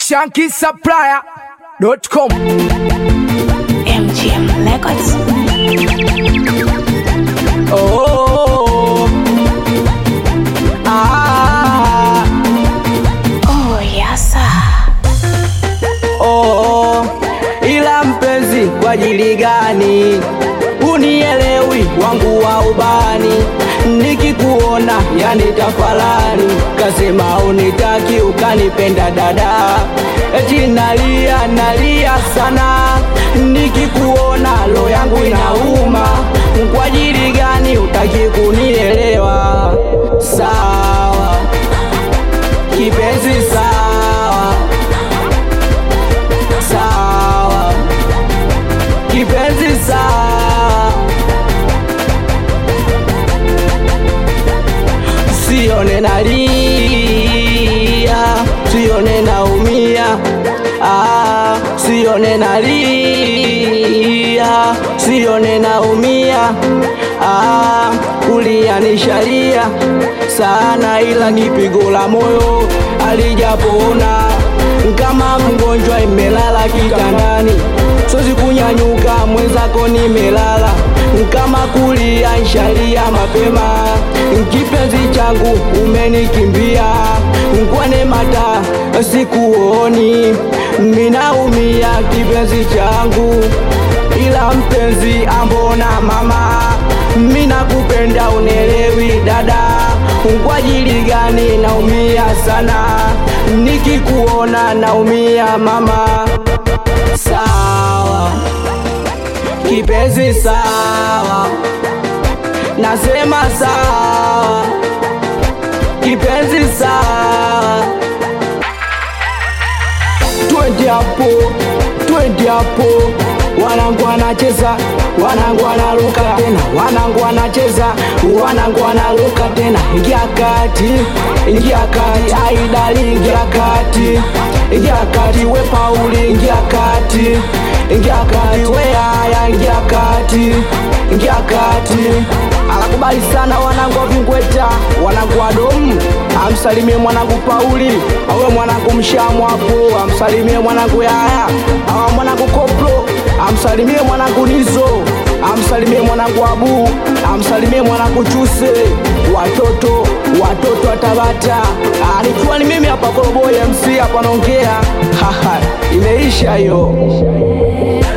shankisupplier.com MGM Records. oh, ah, Oh, yes, sir. oh, ila mpenzi kwa ajili gani unielewi wangu wa ubani nikikuona yani tafalani kasema unitaki ukanipenda dada eti nalia nalia sana nikikuona lo yangu inauma kwa ajili gani utaki kunielewa sawa kipenzi sawa sawa kipenzi sawa sione nalia sione naumia ah, sione nalia sione naumia ah, kulia nishalia sana ila ni pigo la moyo alijapona kama mgonjwa imelala kitandani sozi kunyanyuka mwenzako nimelala kama kulia nshalia mapema kipenzi changu umenikimbia nkwane mata sikuoni minaumia kipenzi changu ila mpenzi ambona mama mina kupenda unelewi dada kwa ajili gani naumia sana nikikuona naumia mama sawa kipenzi sawa nasema sawa kipenzi sawa twende hapo twende hapo wanangu wanacheza wanangu wanaruka tena wanangu wanacheza wanangu wanaruka tena ingia kati ingia kati aidali ingia kati ingia kati we pauli ingia kati ingia kati we haya ingia kati ingia kati anakubali sana wanangu wa vingweta wanangu wa domu amsalimie mwanangu pauli awe mwanangu mshamu hapo amsalimie mwanangu yaya awa mwanangu koplo amsalimie mwanangu nizo amsalimie mwanangu abu amsalimie mwanangu chuse watoto watoto wa tabata Ah, nikiwa ni mimi hapa koroboi mc hapa naongea Haha, imeisha hiyo